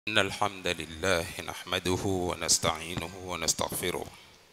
إن الحمد لله نحمده ونستعينه ونستغفره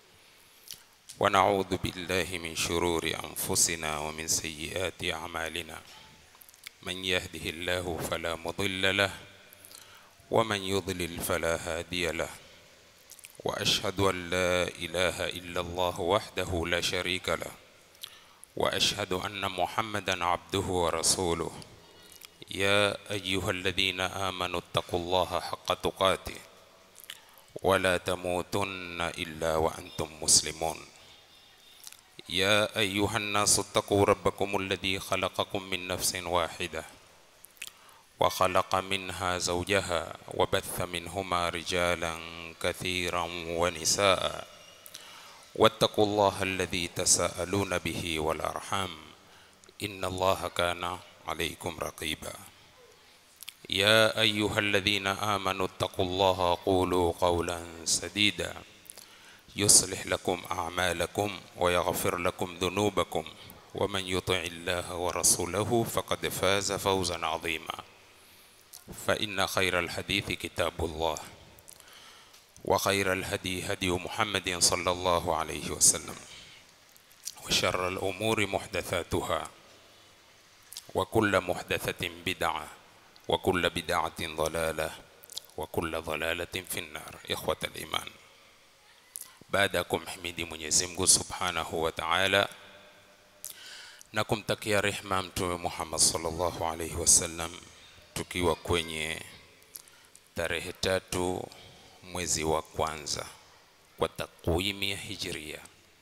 ونعوذ بالله من شرور أنفسنا ومن سيئات أعمالنا من يهده الله فلا مضل له ومن يضلل فلا هادي له وأشهد أن لا إله إلا الله وحده لا شريك له وأشهد أن محمدا عبده ورسوله يا أيها الذين آمنوا اتقوا الله حق تقاته ولا تموتن إلا وأنتم مسلمون يا أيها الناس اتقوا ربكم الذي خلقكم من نفس واحدة وخلق منها زوجها وبث منهما رجالا كثيرا ونساء واتقوا الله الذي تساءلون به والأرحام إن الله كان عليكم رقيبا يا أيها الذين آمنوا اتقوا الله قولوا قولا سديدا يصلح لكم أعمالكم ويغفر لكم ذنوبكم ومن يطع الله ورسوله فقد فاز فوزا عظيما فإن خير الحديث كتاب الله وخير الهدي هدي محمد صلى الله عليه وسلم وشر الأمور محدثاتها وكل محدثة بدعة وكل بدعة ضلالة وكل ضلالة في النار إخوة الإيمان baada ya kumhimidi Mwenyezi Mungu Subhanahu wa Ta'ala na kumtakia rehma Mtume Muhammad sallallahu alaihi wasallam, tukiwa kwenye tarehe tatu mwezi wa kwanza kwa takwimu ya Hijria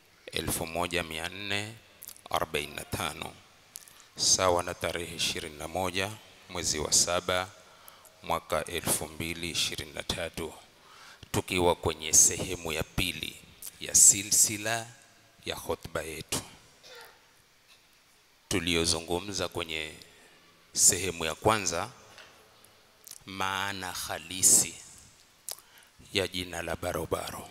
1445 sawa na tarehe 21 mwezi wa saba mwaka 2023 tukiwa kwenye sehemu ya pili ya silsila ya hotuba yetu tuliyozungumza kwenye sehemu ya kwanza, maana halisi ya jina la barobaro.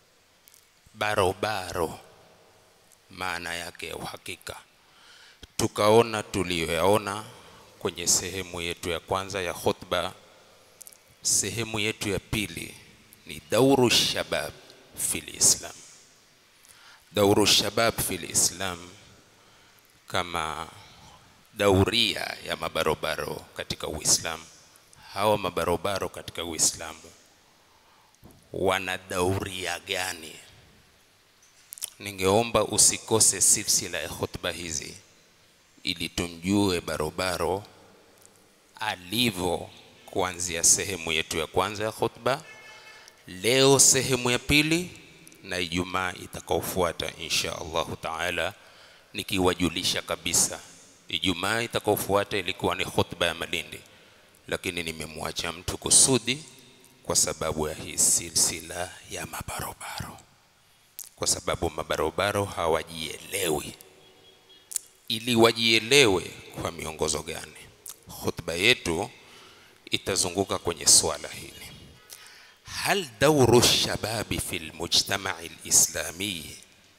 Barobaro maana yake ya uhakika, tukaona tuliyoyaona kwenye sehemu yetu ya kwanza ya khutba. Sehemu yetu ya pili ni dauru shabab fil Islam. Dauru shabab fil Islam kama dauria ya mabarobaro katika Uislamu. Hawa mabarobaro katika Uislamu wana dauria gani? Ningeomba usikose silsila ya khutba hizi ili tumjue barobaro alivyo kuanzia sehemu yetu ya kwanza ya khutba, leo sehemu ya pili, na Ijumaa itakaofuata insha Allahu taala, nikiwajulisha kabisa Ijumaa itakaofuata ilikuwa ni khutba ya Malindi, lakini nimemwacha mtu kusudi kwa sababu ya hii silsila ya mabarobaro, kwa sababu mabarobaro hawajielewi. Ili wajielewe kwa miongozo gani, khutba yetu itazunguka kwenye swala hili. Hal dauru shababi fi lmujtamai lislami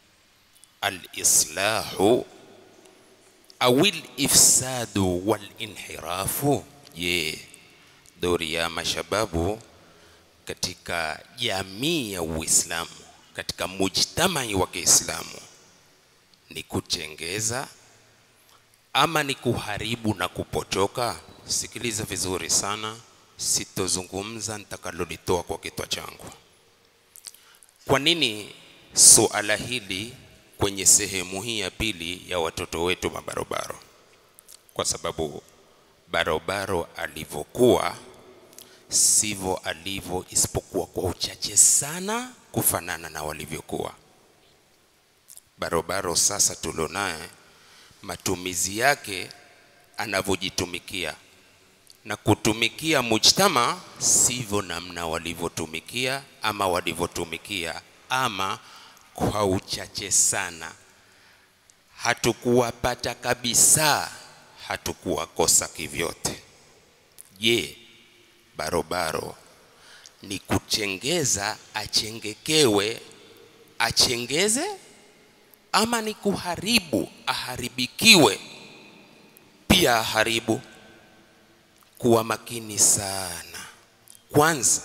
alislahu au lifsadu walinhirafu? Je, dori ya mashababu katika jamii ya Uislamu, katika mujtamai wa Kiislamu ni kutengeza ama ni kuharibu na kupotoka? Sikiliza vizuri sana, sitozungumza nitakalolitoa kwa kichwa changu. Kwa nini suala hili kwenye sehemu hii ya pili ya watoto wetu mabarobaro? Kwa sababu barobaro alivyokuwa sivyo alivyo, isipokuwa kwa uchache sana kufanana na walivyokuwa barobaro. Sasa tulionaye matumizi yake anavyojitumikia na kutumikia mujtama sivyo namna walivyotumikia ama walivyotumikia, ama kwa uchache sana. Hatukuwapata kabisa, hatukuwakosa kivyote. Je, barobaro ni kuchengeza achengekewe achengeze, ama ni kuharibu aharibikiwe pia aharibu? kuwa makini sana kwanza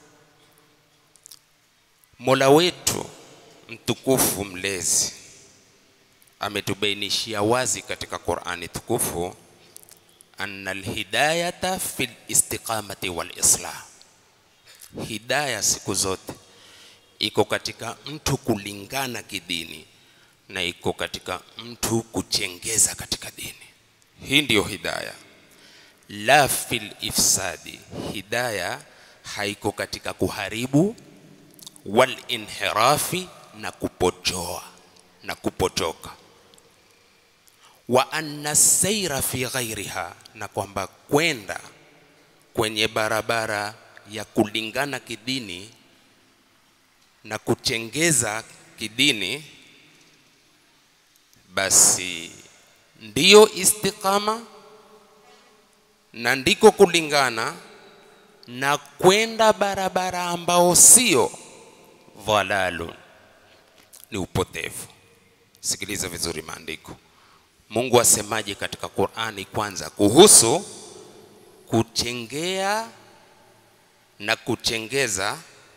mola wetu mtukufu mlezi ametubainishia wazi katika qurani tukufu anna alhidayata fi listiqamati walislah hidaya siku zote iko katika mtu kulingana kidini na iko katika mtu kuchengeza katika dini hii ndiyo hidaya la fil ifsadi hidaya haiko katika kuharibu wal inhirafi na kupotoa na kupotoka wa anna saira fi ghairiha na kwamba kwenda kwenye barabara ya kulingana kidini na kuchengeza kidini basi ndiyo istiqama na ndiko kulingana na kwenda barabara ambao sio dhalalun ni upotevu sikiliza vizuri maandiko mungu asemaje katika qurani kwanza kuhusu kuchengea na kuchengeza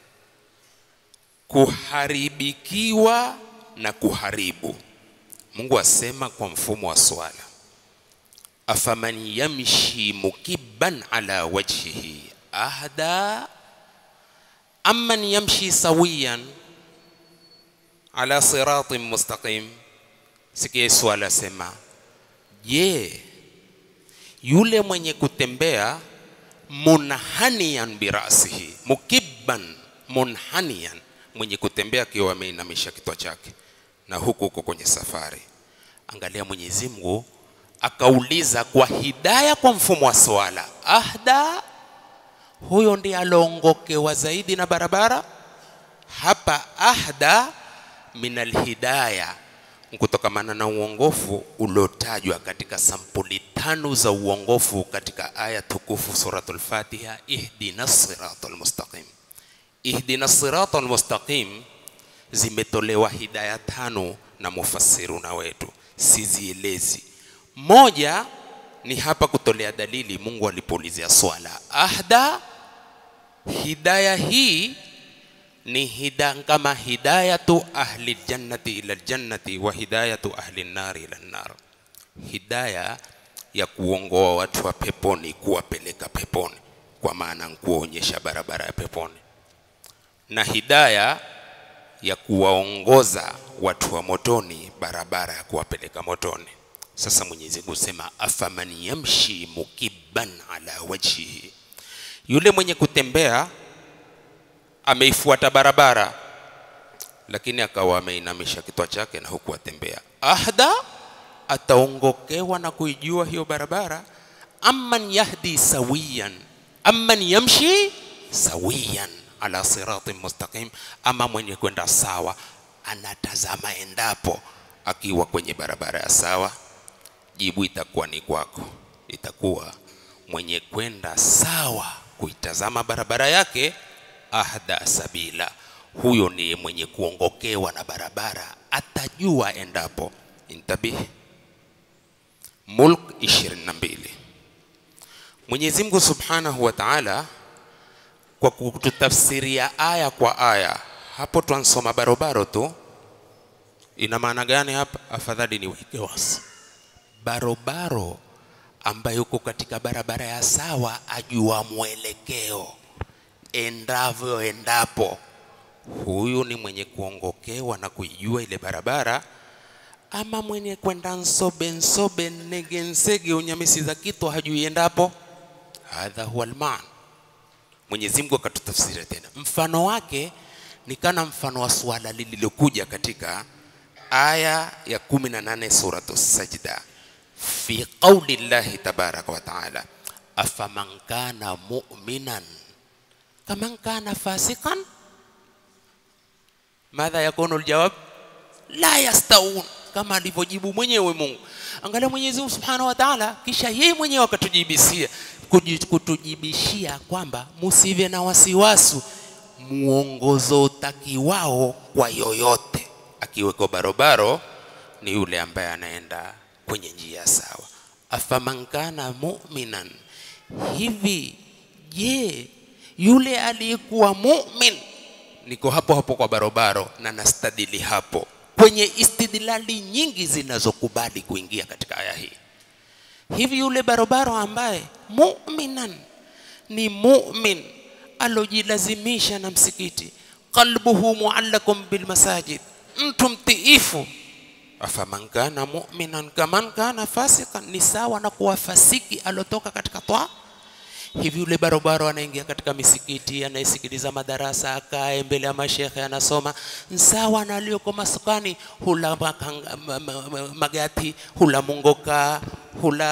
kuharibikiwa na kuharibu mungu asema kwa mfumo wa swala afaman yamshi mukibban ala wajhihi ahda amman yamshi sawiyan ala siratin mustaqim sikia swala sema je yule mwenye kutembea munhaniyan birasihi mukibban munhaniyan mwenye kutembea akiwa ameinamisha kichwa chake na huku huko kwenye safari angalia mwenyezi mungu akauliza kwa hidaya kwa mfumo wa swala ahda huyo ndiye alongokewa zaidi na barabara hapa ahda min alhidaya kutokamana na uongofu uliotajwa katika sampuli tano za uongofu katika aya tukufu suratul fatiha ihdina siratal mustaqim ihdina siratal mustaqim zimetolewa hidaya tano na mufassiruna wetu sizielezi moja ni hapa kutolea dalili mungu alipoulizia swala ahda hidaya hii ni hida kama hidayatu ahli ljannati ila ljannati wa hidayatu ahli nnari ila nnar hidaya ya kuongoa watu wa peponi kuwapeleka peponi kwa maana kuwaonyesha barabara ya peponi na hidaya ya kuwaongoza watu wa motoni barabara ya kuwapeleka motoni sasa mwenyezi mungu sema afaman yamshi mukibban ala wajhihi yule mwenye kutembea ameifuata barabara lakini akawa ameinamisha kichwa chake na huku atembea ahda ataongokewa na kuijua hiyo barabara amman yahdi sawiyan amman yamshi sawiyan ala siratin mustaqim ama mwenye kwenda sawa anatazama endapo akiwa kwenye barabara ya sawa jibu itakuwa ni kwako itakuwa mwenye kwenda sawa kuitazama barabara yake ahda sabila huyo ndiye mwenye kuongokewa na barabara atajua endapo intabihi mulk 22 mwenyezi mungu subhanahu wa taala kwa kututafsiria aya kwa aya hapo twansoma barobaro tu ina maana gani hapa afadhali niweke wasi barobaro ambaye uko katika barabara ya sawa ajua mwelekeo endavyo endapo huyu ni mwenye kuongokewa na kuijua ile barabara ama mwenye kwenda nsobe nsobe nege nsege unyamisi za kitu hajui endapo hadha huwa alman mwenyezi mungu akatutafsiria tena mfano wake ni kana mfano wa suala lililokuja katika aya ya 18 suratu sajda fi qauli llahi tabaraka wa taala afaman kana muminan kaman kana fasikan madha yakunu ljawab la yastaun kama alivyojibu mwenyewe mungu angalia mwenyezi mungu subhanahu wa taala kisha yeye mwenyewe akatujibisia kutujibishia kwamba musive na wasiwasi muongozo utakiwao kwa yoyote akiweko barobaro ni yule ambaye anaenda kwenye njia sawa afaman kana muminan hivi je yule aliyekuwa mumin niko hapo hapo kwa barobaro na nastadili hapo kwenye istidlali nyingi zinazokubali kuingia katika aya hii hivi yule barobaro ambaye muminan ni mumin alojilazimisha na msikiti qalbuhu muallakum bilmasajid mtu mtiifu afaman kana muminan kaman kana fasikan ni sawa na kuwa fasiki alotoka katika toa hivi yule barobaro anaingia katika misikiti anayesikiliza madarasa akae mbele ya mashekhe anasoma sawa na aliyoko masukani hula makanga, ma, ma, ma, magati hula mungoka hula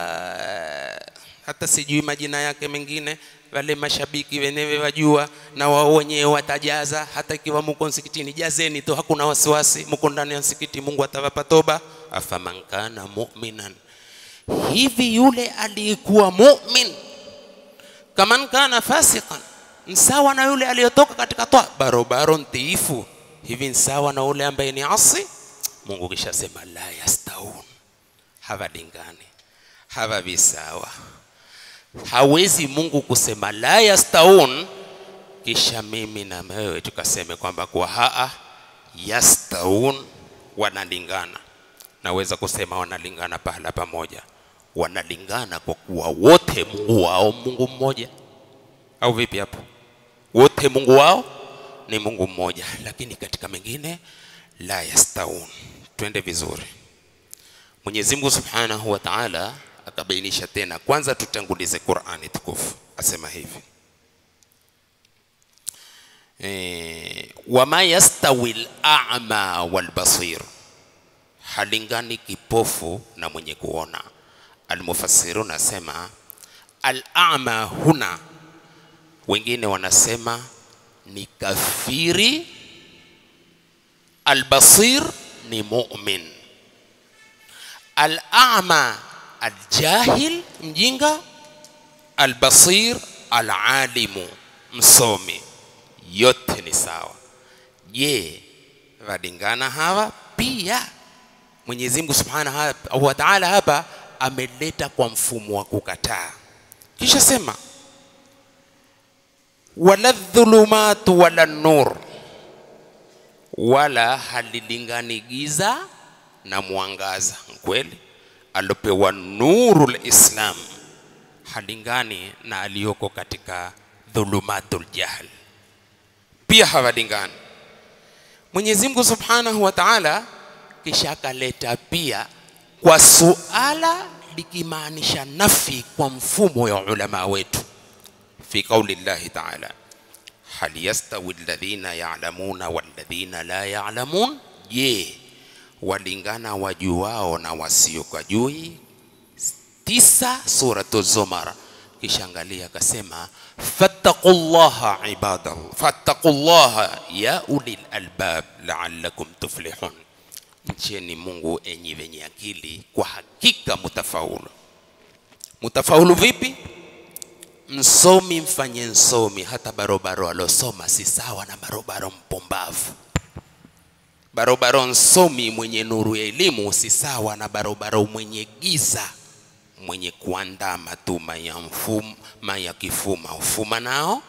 hata sijui majina yake mengine wale mashabiki wenyewe wajua na wao wenyewe watajaza hata ikiwa muko msikitini jazeni tu hakuna wasiwasi muko ndani ya msikiti mungu atawapa toba afaman kana muminan hivi yule aliyekuwa mumin kaman kana fasiqan nsawa na yule aliyotoka katika toa barobaro mtiifu hivi nsawa na yule ambaye ni asi mungu kishasema la yastaun hawalingani hawa visawa hawezi mungu kusema la yastaun kisha mimi na wewe tukaseme kwamba kwa haa yastaun wanalingana naweza kusema wanalingana pahala pamoja wanalingana kwa kuwa wote mungu wao mungu mmoja au vipi hapo wote mungu wao ni mungu mmoja lakini katika mengine la yastaun twende vizuri mwenyezi mungu subhanahu wa taala akabainisha tena kwanza tutangulize qurani tukufu asema hivi e, wama yastawi lama walbasir halingani kipofu na mwenye kuona almufassirun asema al-a'ma huna wengine wanasema ni kafiri albasir ni mu'min al-a'ma aljahil mjinga albasir alalimu msomi yote ni sawa je walingana hawa pia Mwenyezi Mungu Subhanahu wa Ta'ala hapa ameleta kwa mfumo wa kukataa kisha sema wala dhulumatu wala nur wala halilingani giza na mwangaza kweli alopewa nuru lislam halingani na aliyoko katika dhulumatul jahl pia hawalingani mwenyezi mungu subhanahu wa taala kisha akaleta pia kwa suala likimaanisha nafi kwa mfumo ya ulama wetu fi qauli llahi taala hal yastawi alladhina ya'lamuna walladhina la ya'lamun je walingana wajuao na wasiokajui tisa suratu zumar kisha angalia akasema fattaqullaha ibadallah fattaqullaha ya ulil albab la'allakum tuflihun mcheni mungu enyi wenye akili kwa hakika mutafaulu mutafaulu vipi msomi mfanye nsomi hata barobaro alosoma si sawa na barobaro mpumbavu barobaro nsomi mwenye nuru ya elimu si sawa na barobaro mwenye giza mwenye kuandaa matuma ya mfuma ya kifuma ufuma nao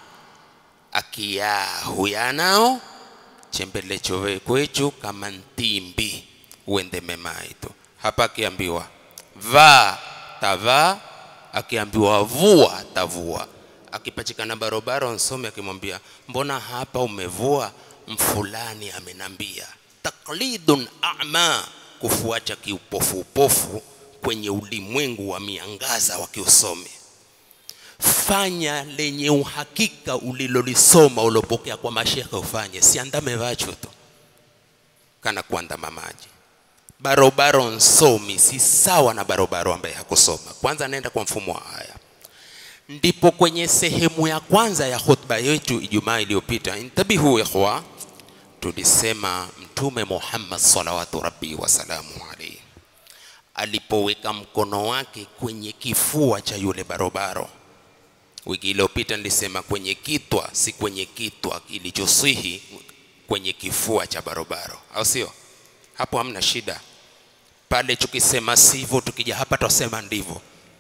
akiyaa huya nao chembele chowe kwechu kama ntimbi uende memaitu hapa akiambiwa vaa tavaa akiambiwa vua tavua akipachikana barobaro nsome akimwambia mbona hapa umevua mfulani amenambia taklidun ama kufuacha kiupofu upofu kwenye ulimwengu wa miangaza wa kiusomi fanya lenye uhakika ulilolisoma ulopokea kwa mashekhe ufanye siandame vacho tu kana kuandama maji barobaro nsomi si sawa na barobaro ambaye hakusoma kwanza anaenda kwa mfumo wa aya ndipo kwenye sehemu ya kwanza ya khutba yetu ijumaa iliyopita intabihu ikhwa tulisema mtume muhammad salawatu rabbi wasalamu alaihi alipoweka mkono wake kwenye kifua cha yule barobaro wiki iliyopita nilisema kwenye kitwa si kwenye kitwa kilichosihi kwenye kifua cha barobaro au sio hapo hamna shida pale tukisema sivyo tukija hapa tutasema ndivyo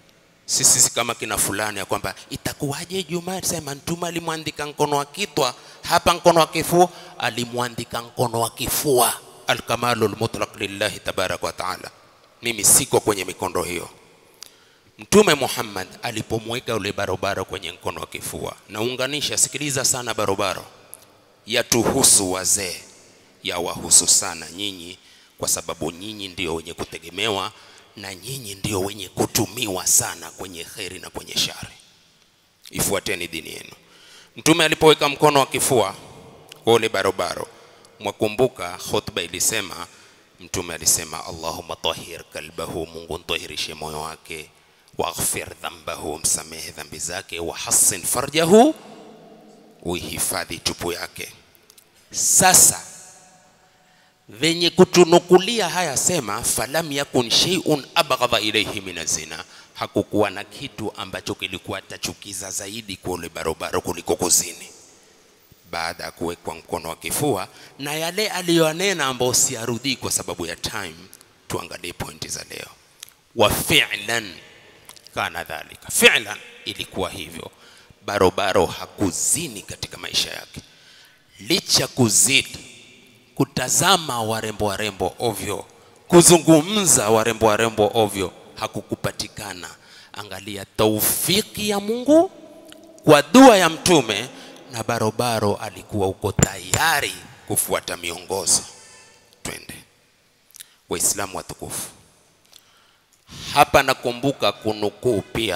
sisi si kama kina fulani ya kwamba itakuwaje Juma sema mtume alimwandika mkono wa kitwa hapa mkono wa kifua alimwandika mkono wa kifua alkamalu lmutlaq lillahi tabaraka wa taala mimi siko kwenye mikondo hiyo mtume Muhammad alipomweka ule barobaro kwenye mkono wa kifua naunganisha sikiliza sana barobaro yatuhusu wazee yawahusu sana nyinyi kwa sababu nyinyi ndio wenye kutegemewa na nyinyi ndio wenye kutumiwa sana kwenye kheri na kwenye shari ifuateni dini yenu mtume alipoweka mkono wa kifua kwa ule barobaro mwakumbuka khutba ilisema mtume alisema allahumma tahir kalbahu mungu ntahirishe moyo wake waghfir dhambahu msamehe dhambi zake wahassin farjahu uihifadhi tupu yake sasa venye kutunukulia haya sema falam yakun shay'un abghadha ilayhi min zina hakukuwa na kitu ambacho kilikuwa tachukiza zaidi kwa ule barobaro kuliko kuzini baada ya kuwekwa mkono wa kifua na yale aliyoanena ambayo siarudii kwa sababu ya time tuangalie pointi za leo wa fi'lan kana dhalika fi'lan ilikuwa hivyo barobaro hakuzini katika maisha yake licha kuzidi kutazama warembo warembo ovyo kuzungumza warembo warembo ovyo hakukupatikana angalia taufiki ya mungu kwa dua ya mtume na barobaro alikuwa uko tayari kufuata miongozo twende waislamu watukufu hapa nakumbuka kunukuu pia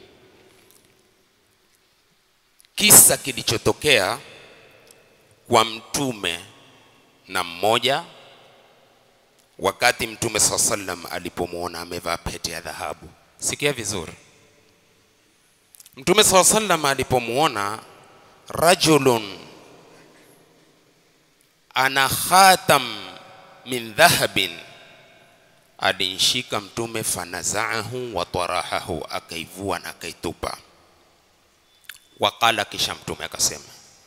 kisa kilichotokea kwa mtume na mmoja wakati mtume saa sallam alipomwona amevaa pete ya dhahabu sikia vizuri mtume saa sallam alipomwona rajulun ana khatam min dhahabin alinshika mtume fanazaahu wa tarahahu akaivua na akaitupa waqala kisha mtume akasema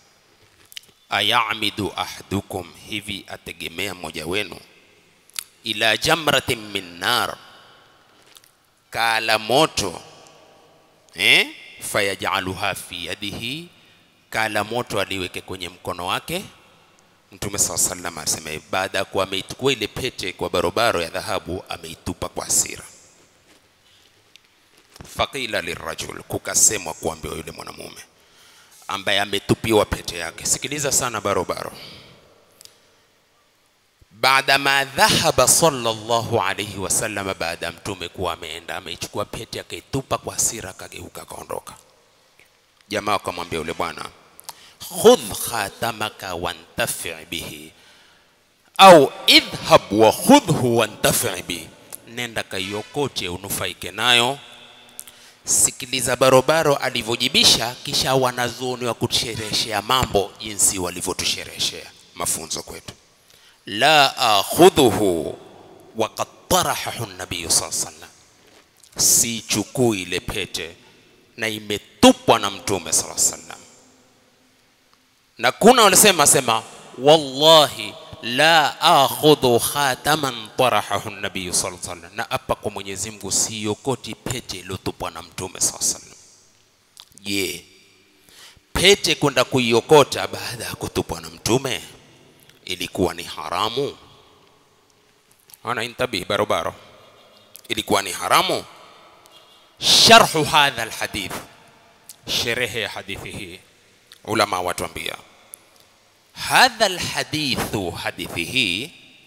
ayamidu ahadukum hivi ategemea mmoja wenu ila jamratin min nar kala moto eh? fayajaluha fi yadihi kala moto aliweke kwenye mkono wake mtume saa salam asema baada ya kuwa ameichukua ile pete kwa barobaro ya dhahabu ameitupa kwa hasira faqila lirajul kukasemwa kuambiwa yule mwanamume ambaye ametupiwa pete yake sikiliza sana barobaro baada ma dhahaba sallallahu alayhi wasallam baada ya mtume kuwa ameenda ameichukua pete akaitupa kwa hasira akageuka akaondoka jamaa wakamwambia yule bwana khudh khatamaka wantafi bihi au idhhab wa khudhhu wantafi bihi nenda kaiokote unufaike nayo sikiliza barobaro alivyojibisha kisha wanazuoni wa kutushereheshea mambo jinsi walivyotushereheshea mafunzo kwetu la akhudhuhu waqad tarahahu nabiyu saa sallam sichukui ile pete na imetupwa na mtume saa sallam na kuna walisema sema wallahi la akhudhu khataman tarahahu nabiyu saa sallam na hapa kwa mwenyezi mungu siokoti pete iliyotupwa na mtume saa sallam je pete kwenda kuiokota baada ya kutupwa na mtume ilikuwa ni haramu ana intabih barobaro ilikuwa ni haramu sharhu hadha alhadith sherehe ya hadithi hii ulama watuambia hadha alhadithu hadithi hii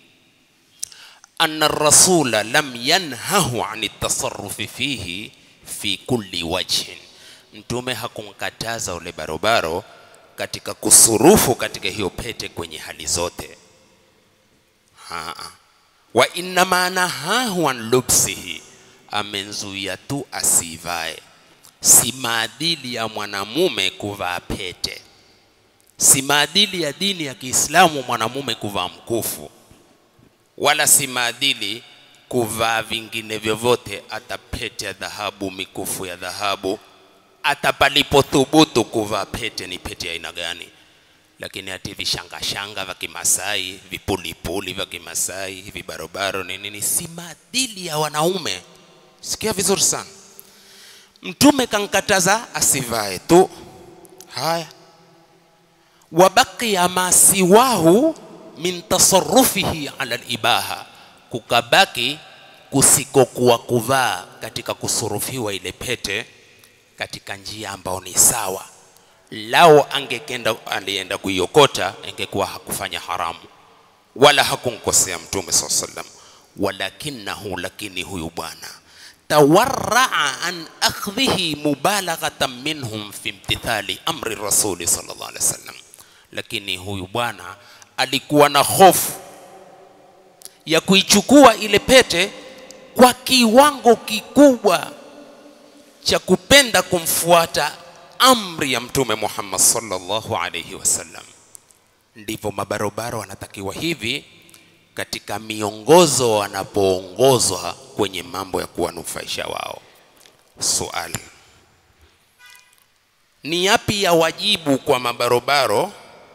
أن الرسول لم ينهه عن التصرف فيه في كل وجه mtume hakumkataza ule barobaro katika kusurufu katika hiyo pete kwenye hali zote Haa. wa innama nahahu an lubsihi amenzuia tu asivae si maadili ya mwanamume kuvaa pete si maadili ya dini ya kiislamu mwanamume kuvaa mkufu wala si maadili kuvaa vingine vyovyote hata pete ya dhahabu mikufu ya dhahabu hata palipothubutu kuvaa pete ni pete ya aina gani lakini hati vishangashanga vya kimasai vipulipuli vya kimasai vibarobaro ni nini si maadili ya wanaume sikia vizuri sana mtume kankataza asivae tu haya wabaqiya ma siwahu min tasarufihi ala libaha kukabaki kusikokuwa kuvaa katika kusurufiwa ile pete katika njia ambayo ni sawa lao angekenda alienda kuiokota ingekuwa hakufanya haramu wala hakumkosea mtume saa sallam walakinahu lakini huyu bwana tawaraa an akhdhihi mubalaghatan minhum fi imtithali amri rasuli sallallahu alaihi wasallam lakini huyu bwana alikuwa na hofu ya kuichukua ile pete kwa kiwango kikubwa cha kupenda kumfuata amri ya mtume Muhammad sallallahu alaihi wasallam. Ndivyo mabarobaro wanatakiwa hivi katika miongozo wanapoongozwa kwenye mambo ya kuwanufaisha wao. Suali, ni yapi ya wajibu kwa mabarobaro?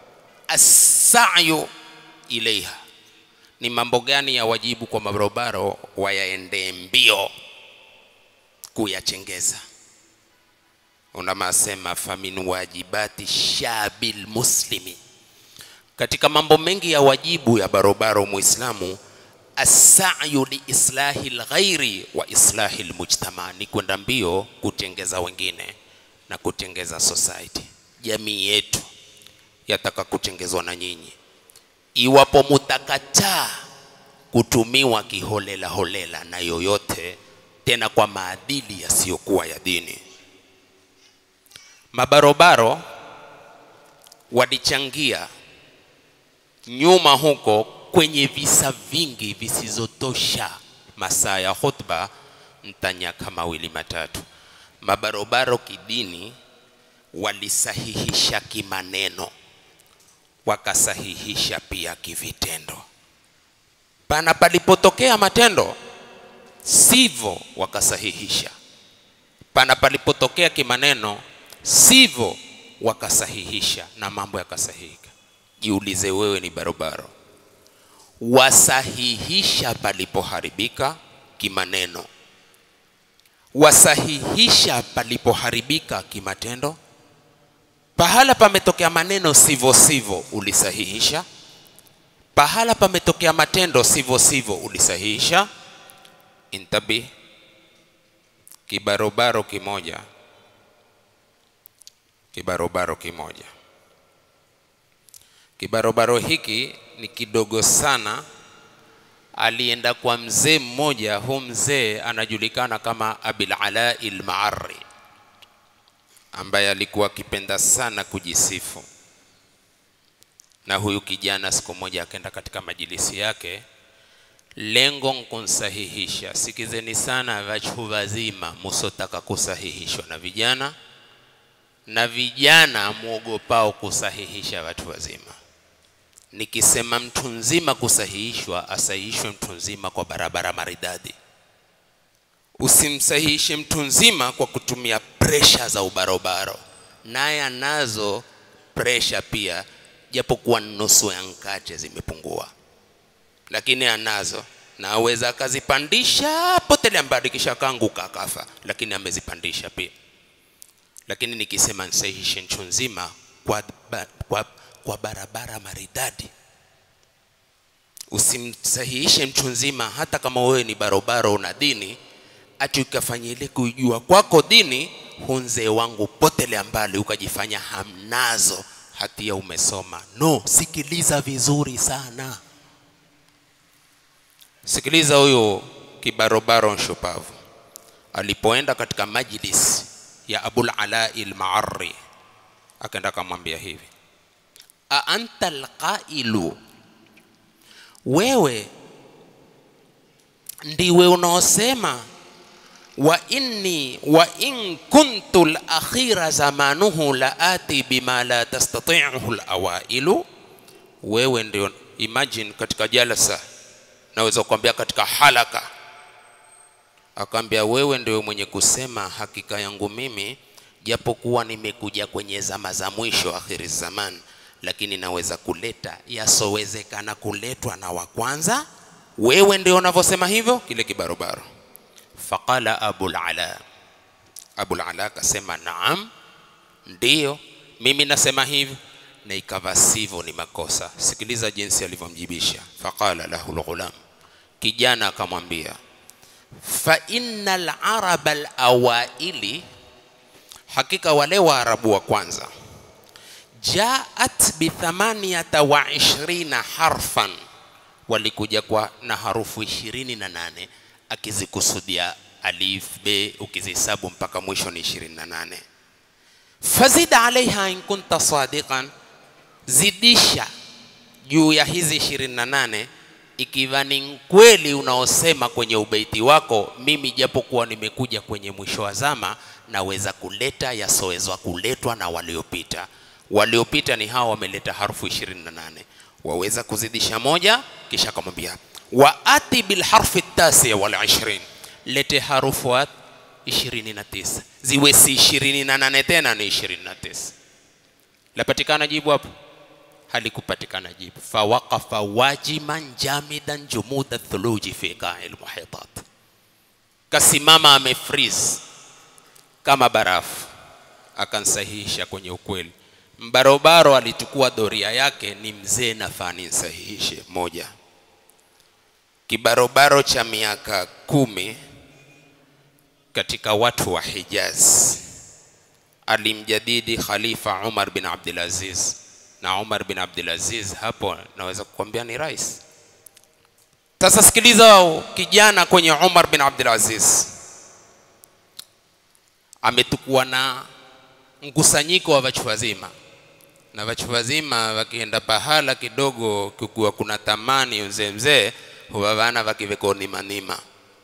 Asayu ilaiha, ni mambo gani ya wajibu kwa mabarobaro wayaendee mbio kuyachengeza? unamasema famin wajibati shabil muslimi, katika mambo mengi ya wajibu ya barobaro muislamu asayu liislahi lghairi wa islahi lmujtama, ni kwenda mbio kutengeza wengine na kutengeza society. Jamii yetu yataka kutengezwa na nyinyi, iwapo mutakataa kutumiwa kiholela holela na yoyote, tena kwa maadili yasiyokuwa ya dini mabarobaro walichangia nyuma huko kwenye visa vingi visizotosha masaa ya khutba, mtanyaka mawili matatu. Mabarobaro kidini walisahihisha kimaneno, wakasahihisha pia kivitendo. Pana palipotokea matendo sivyo, wakasahihisha. Pana palipotokea kimaneno sivyo wakasahihisha na mambo yakasahihika. Jiulize wewe, ni barobaro, wasahihisha palipoharibika kimaneno, wasahihisha palipoharibika kimatendo. Pahala pametokea maneno sivyo sivyo, ulisahihisha. Pahala pametokea matendo sivyo sivyo, ulisahihisha. Intabi, kibarobaro kimoja kibarobaro kimoja. Kibarobaro hiki ni kidogo sana. Alienda kwa mzee mmoja, huu mzee anajulikana kama Abil Ala al-Ma'arri, ambaye alikuwa akipenda sana kujisifu. Na huyu kijana siku moja akaenda katika majilisi yake, lengo nkunsahihisha. Sikizeni sana vachu vazima, musotaka kusahihishwa na vijana na vijana mwogopao kusahihisha watu wazima. Nikisema mtu nzima kusahihishwa, asahihishwe mtu nzima kwa barabara maridadi. Usimsahihishe mtu nzima kwa kutumia presha za ubarobaro, naye anazo presha pia, japokuwa nusu ya nkate zimepungua, lakini anazo na aweza akazipandisha potelea mbali, kisha kaanguka akafa, lakini amezipandisha pia lakini nikisema nisahihishe nchi nzima kwa, kwa, kwa barabara maridadi, usimsahihishe mtu nzima, hata kama wewe ni barobaro una dini, ati ukafanya ile kujua kwako dini, hunzee wangu potelea mbali, ukajifanya hamnazo, hatia umesoma. No, sikiliza vizuri sana, sikiliza huyo kibarobaro nshupavu alipoenda katika majlis ya Abul Ala al-Ma'arri akaenda akamwambia hivi, a anta alqailu, wewe ndiwe unaosema wa inni wa in kuntu al-akhira zamanuhu la ati bima la tastati'uhu al-awailu. Wewe ndio, imagine katika jalasa, naweza kuambia katika halaka akaambia wewe ndio mwenye kusema hakika yangu mimi, japokuwa nimekuja kwenye zama za mwisho, akhiri zaman, lakini naweza kuleta yasowezekana kuletwa na wa kwanza. Wewe ndio unavyosema hivyo, kile kibarobaro. Faqala Abul Ala, Abul Ala akasema naam, ndiyo mimi nasema hivi, na ikawa sivyo, ni makosa. Sikiliza jinsi alivyomjibisha. Faqala lahu lghulam, kijana akamwambia, fa inna laraba alawaili, hakika wale Waarabu wa kwanza, jaat bithamaniyata wa ishrina harfan, walikuja kwa na harufu ishirini na nane akizikusudia alif be, ukizihesabu mpaka mwisho ni ishirini na nane fazid alaiha in kunta sadiqan, zidisha juu ya hizi ishirini na nane ikiwa ni kweli unaosema kwenye ubeiti wako, mimi japokuwa nimekuja kwenye mwisho wa zama, naweza kuleta yasowezwa kuletwa na waliopita. Waliopita ni hawa wameleta harfu 28, waweza kuzidisha moja, kisha akamwambia wa ati bil harfi tasi wal ishrin, lete harufu 29 ziwe si 28 tena ni 29. Lapatikana jibu hapo? halikupatikana jibu. fawaqafa wajiman jamidan jumuda thuluji fi qai lmuhitat, kasimama amefreeze kama barafu. Akansahihisha kwenye ukweli. Mbarobaro alichukua doria yake, ni mzee nafaa ninsahihishe moja. Kibarobaro cha miaka kumi katika watu wa Hijaz alimjadidi Khalifa Umar bin Abdul Aziz na Umar bin Abdul Aziz hapo naweza kukwambia ni rais. Sasa sikiliza, kijana kwenye Umar bin Abdul Aziz ametukua na mkusanyiko wa wachu wazima, na wachu wazima wakienda pahala kidogo, kukuwa kuna tamani mzee mzee, huwa wana wakivekonima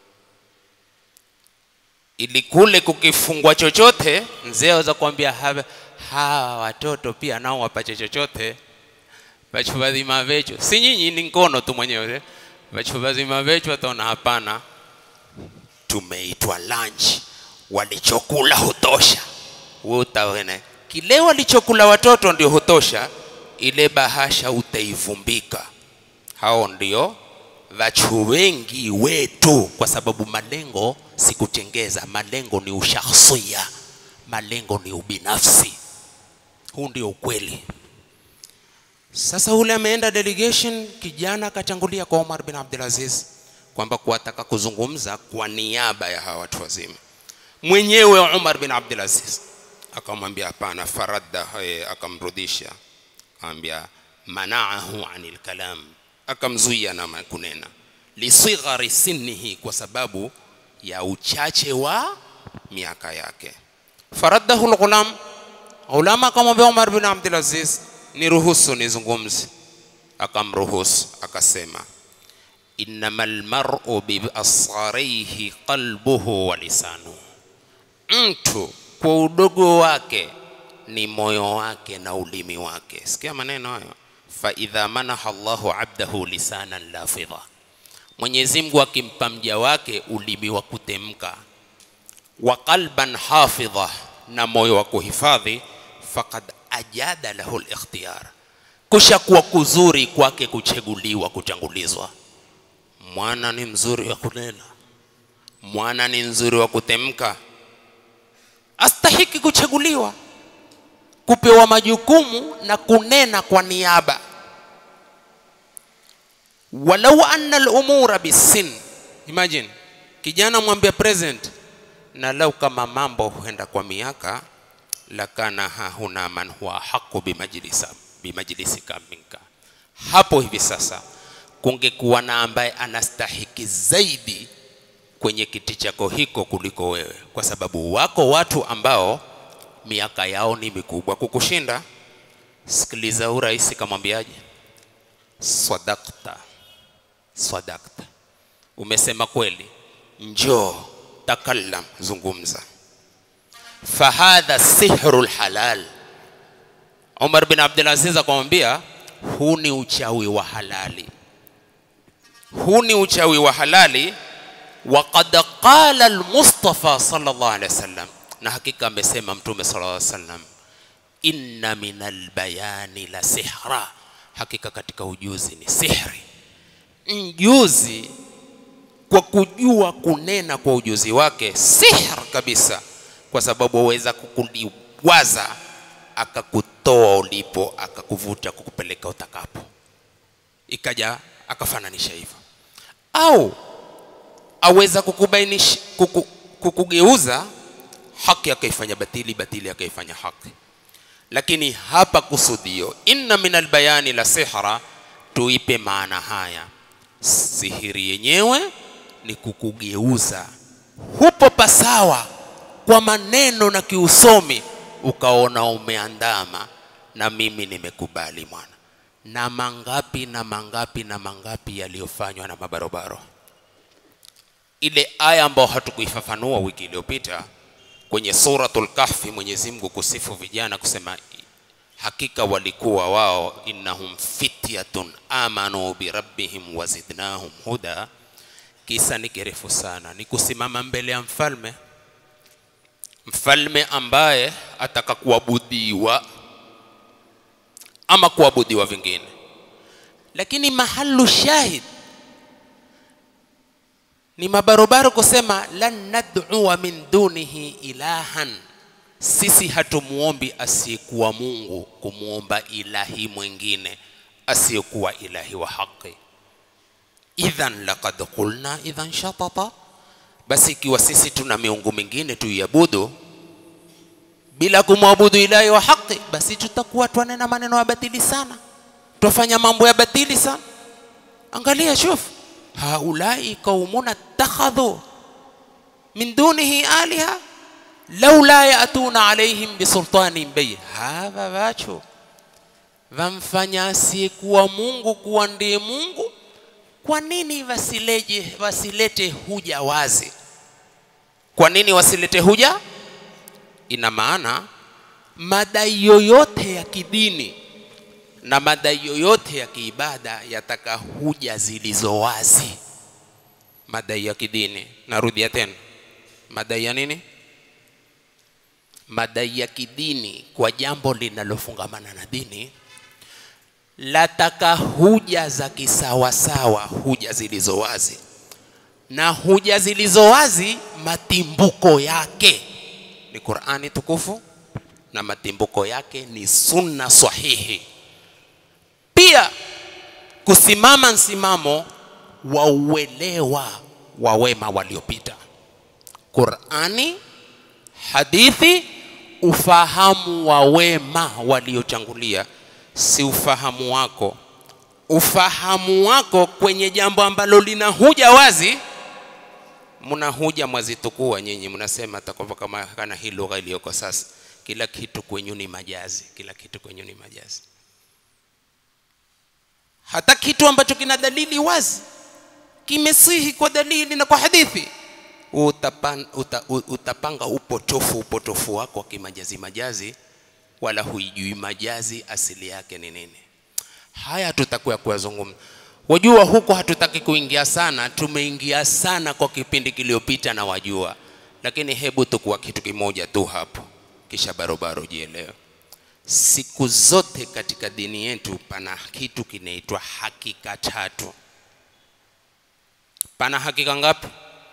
ili kule kukifungwa chochote, mzee aweza kuambia hawa watoto pia nao wapache chochote. Vachu vazima vecho, si nyinyi, ni ngono tu mwenyewe. Vachu vazima vecho wataona hapana, tumeitwa lunch, walichokula hutosha. Wewe utaona kile walichokula watoto ndio hutosha, ile bahasha utaivumbika. Hao ndio vachu wengi wetu, kwa sababu malengo si kutengeza, malengo ni ushakhsia, malengo ni ubinafsi. Huu ndio ukweli. Sasa ule ameenda delegation, kijana akachangulia kwa Omar bin Abdul Aziz kwamba kuwataka kuzungumza kwa niaba ya hawa watu wazima. Mwenyewe Umar bin Abdul Aziz akamwambia hapana, faradda, akamrudisha, akamwambia manaahu anil kalam, akamzuia na kunena, lisighari sinnihi, kwa sababu ya uchache wa miaka yake. Faraddahu lghulam Ulama akamwambia Umar bin Abdul Aziz, niruhusu nizungumze. Akamruhusu, akasema innamal mar'u bi asgharihi qalbuhu wa lisanuhu, mtu kwa udogo wake ni moyo wake na ulimi wake. Sikia maneno hayo, fa idha manaha Allahu abdahu lisanan lafidha, Mwenyezi Mungu akimpa mja wake ulimi wa kutemka, wa qalban hafidha, na moyo wa kuhifadhi faqad ajada lahu al-ikhtiyar, kusha kuwa kuzuri kwake kuchaguliwa, kuchangulizwa. Mwana ni mzuri wa kunena, mwana ni mzuri wa kutemka, astahiki kuchaguliwa, kupewa majukumu na kunena kwa niaba. Walau anna al-umura bisin, imagine kijana mwambia president, na lau kama mambo huenda kwa miaka lakana hahuna man huwa haqu bimajlisa bimajlisika minka, hapo hivi sasa kungekuwa na ambaye anastahiki zaidi kwenye kiti chako hiko kuliko wewe, kwa sababu wako watu ambao miaka yao ni mikubwa kukushinda. Sikiliza, huu rais kamwambiaje? Sadakta, sadakta, umesema kweli, njoo takallam, zungumza fahadha sihru lhalal. Umar bin Abdul Aziz akamwambia, huu ni uchawi wa halali, huu ni uchawi wa halali. Waqad qala almustafa sallallahu alaihi wasallam, na hakika amesema Mtume sallallahu alaihi wasallam, inna min albayani la sihra, hakika katika ujuzi ni sihri. Mjuzi kwa kujua kunena kwa ujuzi wake, sihr kabisa kwa sababu aweza kukuliwaza akakutoa ulipo akakuvuta kukupeleka utakapo ikaja akafananisha hivyo au aweza kukubainisha kuku, kukugeuza haki akaifanya batili batili akaifanya haki lakini hapa kusudio inna min albayani la sihra tuipe maana haya sihiri yenyewe ni kukugeuza hupo pasawa kwa maneno na kiusomi ukaona umeandama na mimi nimekubali mwana na mangapi na mangapi na mangapi yaliyofanywa na mabarobaro ile aya ambayo hatukuifafanua wiki iliyopita kwenye suratul kahfi mwenyezi mungu kusifu vijana kusema hakika walikuwa wao innahum fityatun amanu birabbihim wazidnahum huda kisa ni kirefu sana ni kusimama mbele ya mfalme mfalme ambaye ataka kuabudiwa ama kuabudiwa vingine lakini mahalu shahid ni mabarobaro kusema lan nad'ua min dunihi ilahan sisi hatumuombi asiyekuwa mungu kumwomba ilahi mwingine asiyekuwa ilahi wa haki idhan laqad qulna idhan shatata basi ikiwa sisi tuna miungu mingine tuiabudu bila kumwabudu ilahi wa haki basi tutakuwa twanena maneno ya batili sana twafanya mambo ya batili sana angalia shuf haulai qaumuna ittakhadhu min dunihi aliha laula yatuna alaihim bisultanin bayin hawa wacho vamfanya asiyekuwa mungu kuwa ndiye mungu kwa nini wasileje wasilete huja wazi kwa nini wasilete huja ina maana madai yoyote ya kidini na madai yoyote ya kiibada yataka huja zilizo wazi madai ya kidini narudia tena madai ya nini madai ya kidini kwa jambo linalofungamana na dini lataka huja za kisawasawa huja zilizo wazi na huja zilizo wazi matimbuko yake ni qurani tukufu na matimbuko yake ni sunna sahihi pia kusimama msimamo wa uelewa wa wema waliopita qurani hadithi ufahamu wa wema waliochangulia si ufahamu wako ufahamu wako kwenye jambo ambalo linahuja wazi mnahuja mwazitukua nyinyi mnasema takwamba kama kana hii lugha iliyoko sasa kila kitu kwenyu ni majazi kila kitu kwenyu ni majazi hata kitu ambacho kina dalili wazi kimesihi kwa dalili na kwa hadithi utapan, uta, utapanga upotofu upotofu wako wa kimajazi majazi wala huijui majazi asili yake ni nini haya tutakuwa kuyazungumza wajua huko hatutaki kuingia sana tumeingia sana kwa kipindi kiliyopita na wajua lakini hebu tukuwa kitu kimoja tu hapo kisha barobaro jielewe siku zote katika dini yetu pana kitu kinaitwa hakika tatu pana hakika ngapi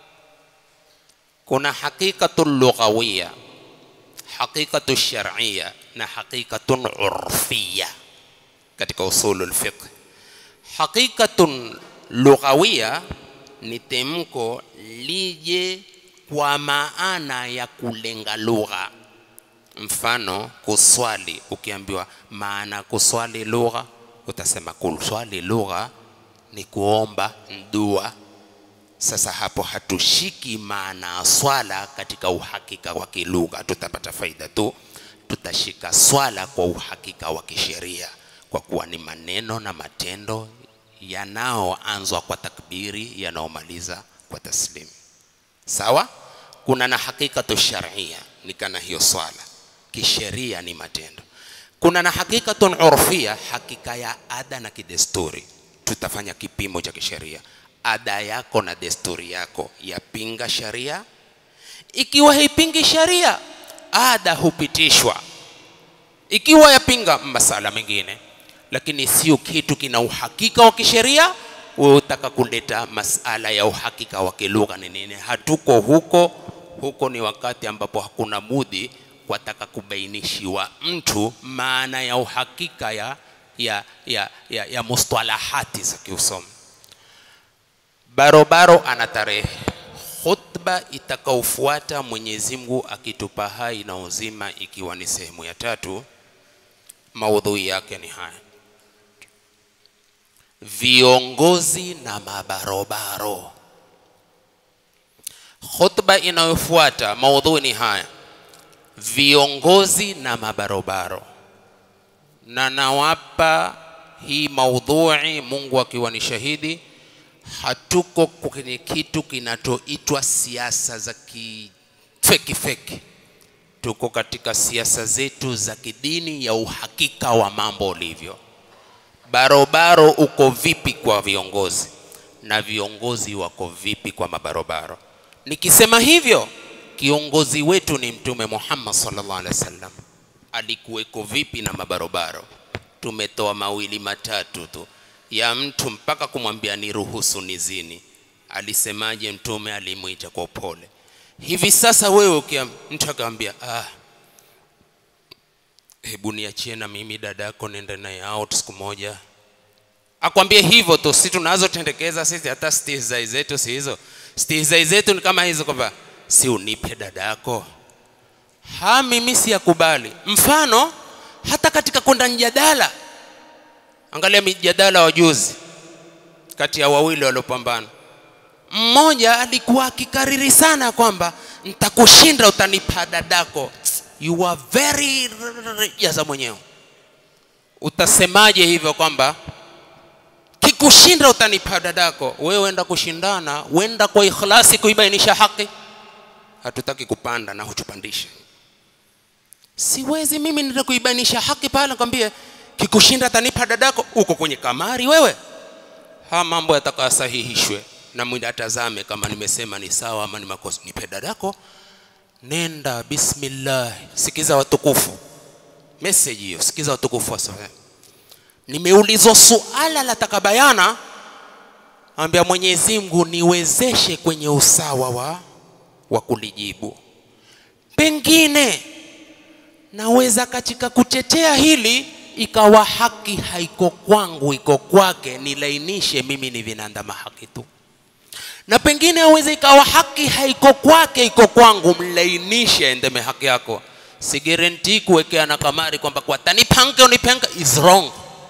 kuna hakikatun lughawiya hakikatu shar'iyya na hakikatun urfiyya katika usulul fiqh hakikatun lughawiya ni temko lije kwa maana ya kulenga lugha mfano kuswali ukiambiwa maana kuswali lugha utasema kuswali lugha ni kuomba dua sasa hapo hatushiki maana ya swala katika uhakika wa kilugha tutapata faida tu tutashika swala kwa uhakika wa kisheria kwa kuwa ni maneno na matendo yanayoanzwa kwa takbiri yanaomaliza kwa taslim sawa kuna na hakikatu sharia ni kana hiyo swala kisheria ni matendo kuna na hakikatun urfia hakika ya ada na kidesturi tutafanya kipimo cha kisheria ada yako na desturi yako yapinga sharia ikiwa haipingi sharia ada hupitishwa ikiwa yapinga masala mengine lakini sio kitu kina uhakika wa kisheria wewe utaka kuleta masala ya uhakika wa kilugha ni nini hatuko huko huko ni wakati ambapo hakuna mudhi wataka kubainishiwa mtu maana ya uhakika ya, ya, ya, ya, ya mustalahati za kiusomi barobaro ana tarehe khutba itakaofuata mwenyezi mungu akitupa hai na uzima ikiwa ni sehemu ya tatu maudhui yake ni haya viongozi na mabarobaro khutba inayofuata maudhui ni haya viongozi na mabarobaro na nawapa hii maudhui mungu akiwa ni shahidi hatuko kwenye kitu kinachoitwa siasa za kifeki feki tuko katika siasa zetu za kidini ya uhakika wa mambo ulivyo barobaro uko vipi kwa viongozi na viongozi wako vipi kwa mabarobaro nikisema hivyo kiongozi wetu ni mtume muhammad sallallahu alaihi wasallam alikuweko vipi na mabarobaro tumetoa mawili matatu tu ya mtu mpaka kumwambia niruhusu nizini alisemaje mtume alimwita kwa upole hivi sasa wewe ukia mtu akamwambia ah, hebu niachie na mimi dada yako nenda naye out siku moja akwambie hivyo tu si tunazotendekeza sisi hata stihzai zetu si hizo stihzai zetu ni kama hizo kwamba si unipe dada yako ha mimi siyakubali mfano hata katika kwenda mjadala angalia mijadala wa juzi kati ya wawili waliopambana mmoja alikuwa akikariri sana kwamba ntakushinda utanipa dadako you are very jaza mwenyewe utasemaje hivyo kwamba kikushinda utanipa dadako wewe wenda kushindana wenda kwa ikhlasi kuibainisha haki hatutaki kupanda na hutupandishe siwezi mimi nenda kuibainisha haki pale nakwambie kikushinda atanipa dadako uko kwenye kamari wewe ha mambo yatakasahihishwe na mwili atazame kama nimesema ni sawa ama ni makosa nipe dadako nenda bismillah sikiza watukufu message hiyo sikiza watukufu wa sawa nimeulizwa suala la takabayana ambia mwenyezi mungu niwezeshe kwenye usawa wa, wa kulijibu pengine naweza katika kutetea hili ikawa haki haiko kwangu iko kwake nilainishe mimi ni vinandama haki tu na pengine aweze ikawa haki haiko kwake iko kwangu mlainishe endeme haki yako si guarantee kuwekea na kamari kwamba kwa tanipange unipenga is wrong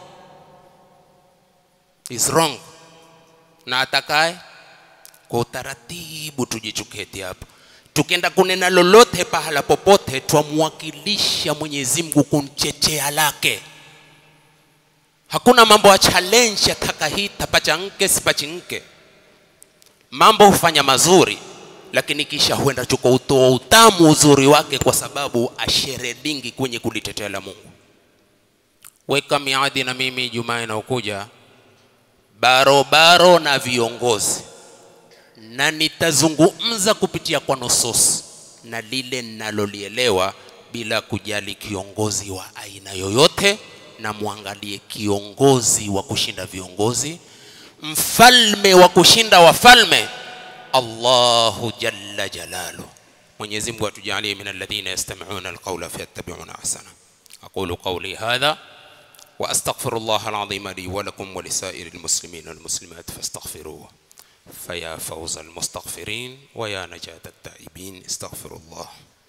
is wrong na atakaye kwa utaratibu tujichuketi hapa tukienda kunena lolote pahala popote twamwakilisha mwenyezi mungu kunchechea lake hakuna mambo ya challenge ya taka hii tapachanke sipachinke mambo hufanya mazuri lakini kisha huenda chuko utoa utamu uzuri wake kwa sababu asheredingi kwenye kulitetea la mungu weka miadi na mimi jumaa inaokuja barobaro na viongozi na nitazungumza kupitia kwa nusus na lile ninalolielewa bila kujali kiongozi wa aina yoyote na mwangalie kiongozi wa kushinda viongozi mfalme wa kushinda wafalme allahu jalla jalalu mwenyezi mungu atujalie min alladhina yastamiuna alqaula fayattabiuna ahsana aqulu qawli hadha واستغفر الله العظيم لي ولكم ولسائر المسلمين والمسلمات فاستغفروه فيا فوز المستغفرين ويا نجاة التائبين استغفر الله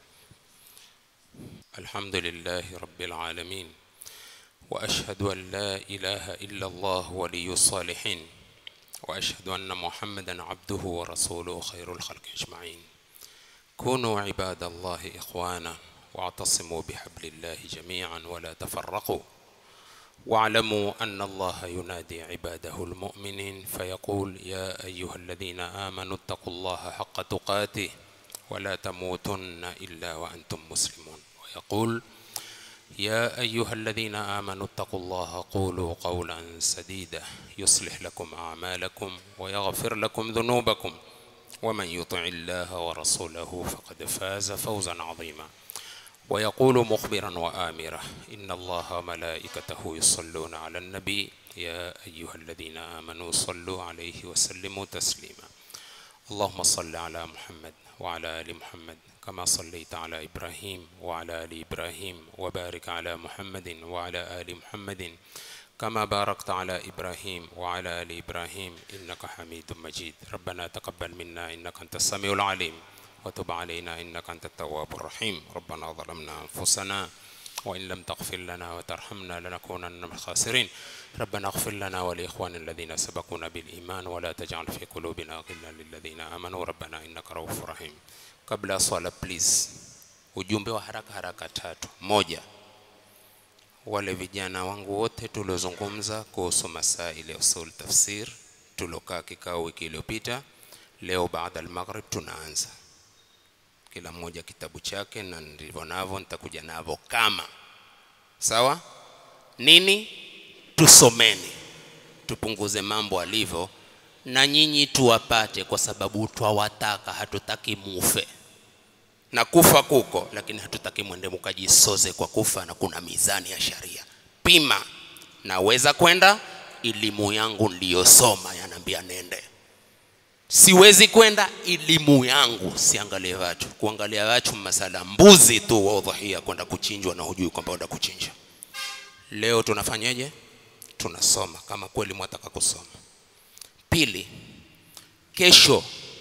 الحمد لله رب العالمين واشهد ان لا اله الا الله ولي الصالحين واشهد ان محمدا عبده ورسوله خير الخلق اجمعين كونوا عباد الله اخوانا واعتصموا بحبل الله جميعا ولا تفرقوا واعلموا ان الله ينادي عباده المؤمنين فيقول يا ايها الذين امنوا اتقوا الله حق تقاته ولا تموتن الا وانتم مسلمون ويقول يا ايها الذين امنوا اتقوا الله قولوا قولا سديدا يصلح لكم اعمالكم ويغفر لكم ذنوبكم ومن يطع الله ورسوله فقد فاز فوزا عظيما ويقول مخبرا وآمرا إن الله وملائكته يصلون على النبي يا أيها الذين آمنوا صلوا عليه وسلموا تسليما اللهم صل على محمد وعلى ال محمد كما صليت على ابراهيم وعلى ال ابراهيم وبارك على محمد وعلى ال محمد كما باركت على ابراهيم وعلى ال ابراهيم انك حميد مجيد ربنا تقبل منا انك انت السميع العليم وتب علينا انك انت التواب الرحيم ربنا ظلمنا انفسنا وإن لم تغفر لنا وترحمنا لنكونن من الخاسرين ربنا اغفر لنا ولإخوان الذين سبقونا بالإيمان ولا تجعل في قلوبنا غلا للذين آمنوا ربنا إنك رؤوف رحيم kabla ya swala please ujumbe wa haraka haraka tatu moja wale vijana wangu wote tuliozungumza kuhusu masaili ya usul tafsir tulokaa kikao wiki iliyopita leo baada al-maghrib tunaanza kila mmoja kitabu chake na ndivyo navyo nitakuja navyo kama sawa nini tusomeni tupunguze mambo alivyo na nyinyi tuwapate kwa sababu twawataka hatutaki mufe na kufa kuko lakini hatutaki mwende mukajisoze kwa kufa na kuna mizani ya sharia pima naweza kwenda elimu yangu niliyosoma yanaambia nende siwezi kwenda elimu yangu siangalie watu kuangalia watu masala mbuzi tu wa udhahia kwenda kuchinjwa na hujui kwamba enda kuchinja leo tunafanyaje tunasoma kama kweli mwataka kusoma pili kesho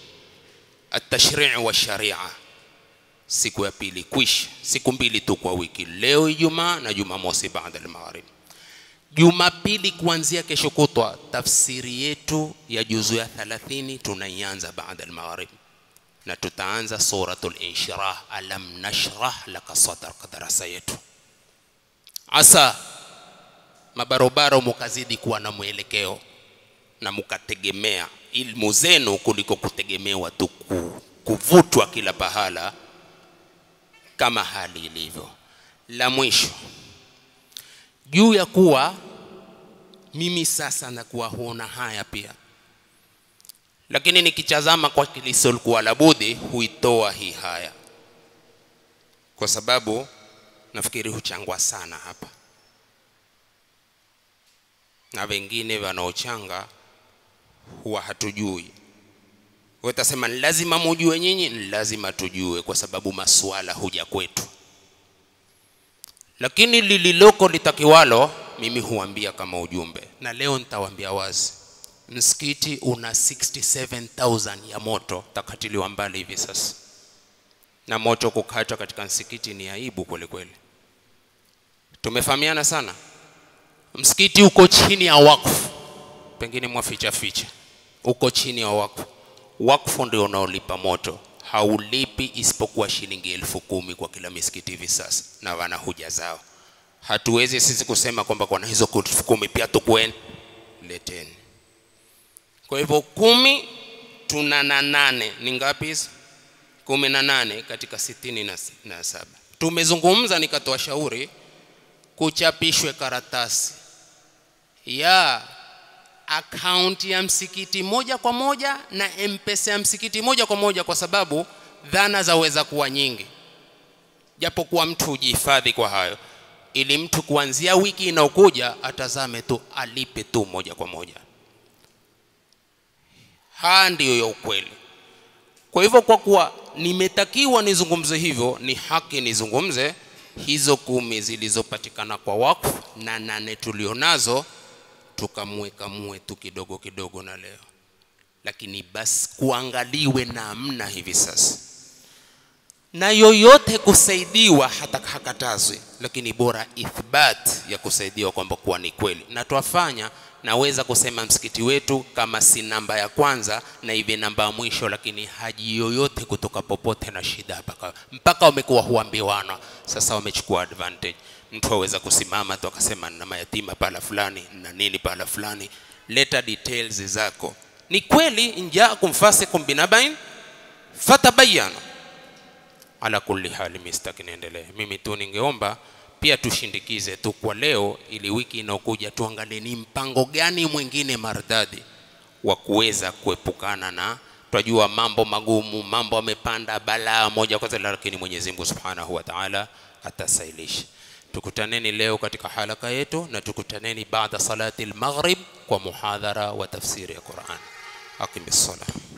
atashrii wa sharia siku ya pili kwisha siku mbili tu kwa wiki leo ijumaa na jumamosi baada al-maghrib Jumapili kuanzia kesho kutwa, tafsiri yetu ya juzu ya 30 tunaianza baada al-maghrib, na tutaanza suratul inshirah, alam nashrah laka sadrak, darasa yetu. Asa mabarobaro mukazidi kuwa na mwelekeo na mukategemea ilmu zenu kuliko kutegemewa tu kuvutwa kila pahala kama hali ilivyo. La mwisho juu ya kuwa mimi sasa nakuwa huona haya pia, lakini nikitazama kwa kilisolikuwa la budi huitoa hii haya, kwa sababu nafikiri huchangwa sana hapa na wengine wanaochanga huwa hatujui. Utasema ni lazima mujue nyinyi, ni lazima tujue, kwa sababu masuala huja kwetu lakini lililoko litakiwalo mimi huambia kama ujumbe, na leo nitawaambia wazi, msikiti una 67000 ya moto takatiliwa mbali hivi sasa, na moto kukatwa katika msikiti ni aibu kweli kweli. Tumefahamiana sana. Msikiti uko chini ya wakfu, pengine mwaficha ficha, uko chini ya wakfu. Wakfu ndio unaolipa moto haulipi isipokuwa shilingi elfu kumi kwa kila misikiti hivi sasa, na wana huja zao. Hatuwezi sisi kusema kwamba kwa hizo elfu kumi pia tukweni, leteni. Kwa hivyo kumi tuna na nane ni ngapi hizo? kumi na nane katika sitini na, na saba. Tumezungumza nikatoa shauri kuchapishwe karatasi ya akaunti ya msikiti moja kwa moja na mpesa ya msikiti moja kwa moja, kwa sababu dhana zaweza kuwa nyingi, japokuwa mtu hujihifadhi kwa hayo, ili mtu kuanzia wiki inayokuja atazame tu alipe tu moja kwa moja. Haya ndiyo ya ukweli. Kwa hivyo, kwa kuwa nimetakiwa nizungumze hivyo, ni haki nizungumze hizo kumi zilizopatikana kwa wakfu na nane tulionazo tukamweka mwe tu kidogo kidogo na leo, lakini basi kuangaliwe namna hivi sasa, na yoyote kusaidiwa hata hakatazwi, lakini bora ithbat ya kusaidiwa kwamba kuwa ni kweli, na twafanya. Naweza kusema msikiti wetu kama si namba ya kwanza na hivi namba ya mwisho, lakini haji yoyote kutoka popote na shida mpaka mpaka wamekuwa huambiwana, sasa wamechukua advantage mtu aweza kusimama tu akasema na mayatima pala fulani na nini pala fulani, leta details zako. Ni kweli injaakum fasikum binabain fatabayanu. Ala kulli hali, mistaki niendelee. Mimi tu ningeomba pia tushindikize tu kwa leo, ili wiki inayokuja tuangalie ni mpango gani mwingine maridadi wa kuweza kuepukana na twajua mambo magumu, mambo amepanda balaa moja kwa moja, lakini Mwenyezi Mungu Subhanahu wa Ta'ala atasailisha. Tukutaneni leo katika halaka yetu na tukutaneni baada salati al-maghrib kwa muhadhara wa tafsiri ya Qur'an. Aqimis salah.